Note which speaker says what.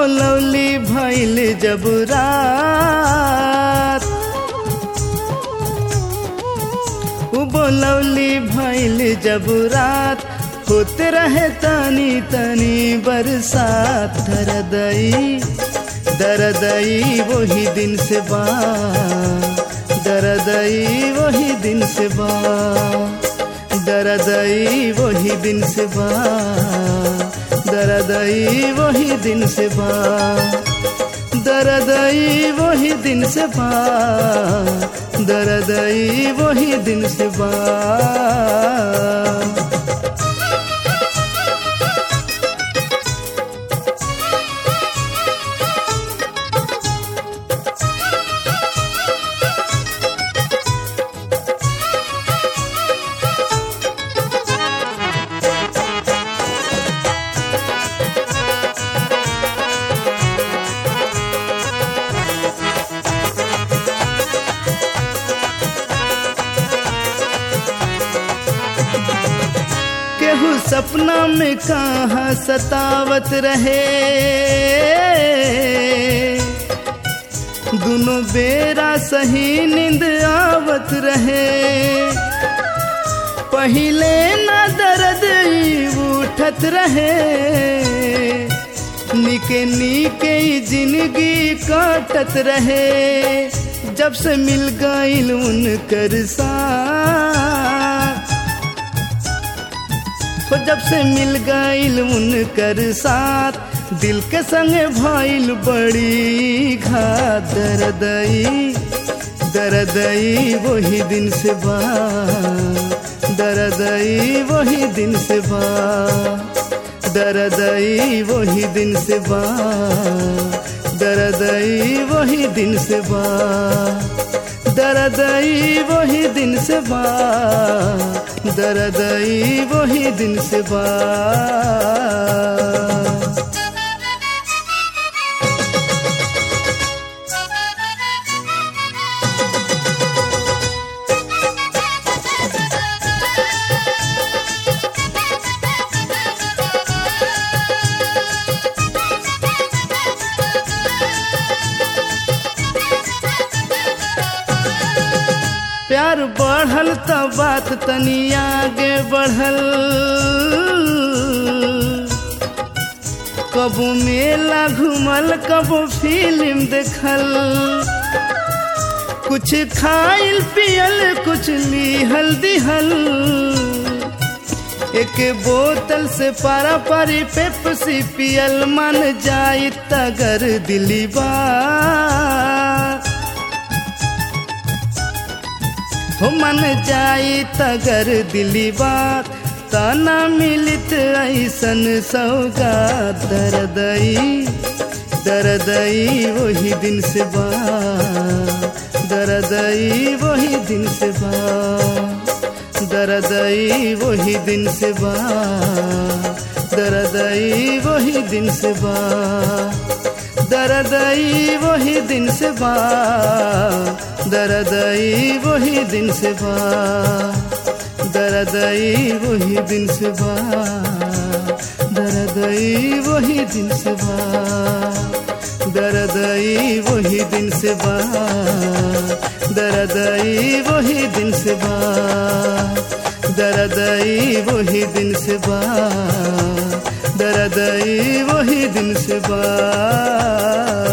Speaker 1: बोलौली भैल जब रात उ बोलौली भैल जब रात होते रहे तनी तनी बरसात दरदई दरदई वही दिन से बा दरदई वही दिन से बा दरदई वही दिन से बा दरदई वही दिन से बा दरदई वही दिन से बा दरदई वही दिन से बा केहू सपना में कहाँ सतावत रहे दोनों बेरा सही नींद आवत रहे पहिले ना दर्द ई उठत रहे निके निके ई जिंदगी काटत रहे जब से मिल गईल उनकर साथ हो जब से मिल गईल उनकर साथ दिल के संगे भइल बड़ी घात दरदई दरदई वही दिन से बा दरदई वही दिन से बा दरदई वही दिन से बा दरदई वही दिन से बा दरदई वही दिन से बा दरदई वही दिन से बा प्यार बढ़ल त बात तनी आगे बढ़ल कबो मेला घूमल कबो फिल्म देखल कुछ खाइल पियल कुछ लिहल दिहल एक बोतल से पारा पारी पेप्सी पियल मन जाई तगर दिली बा हो मन जाई तगर दिली बात तना मिलित ऐसन सौगा दरदई दरदई वही दिन से बा दरदई वही दिन से बा दरदई वही दिन से बा दरदई वही दिन से बा दरदई वही दिन से बा दरदई वही दिन से बा दरदई वही दिन से बा दरदई वही दिन से बा दरदई वही दिन से बा दरदई वही दिन से बा दरदई वही दिन से बा दरदई वही दिन से बा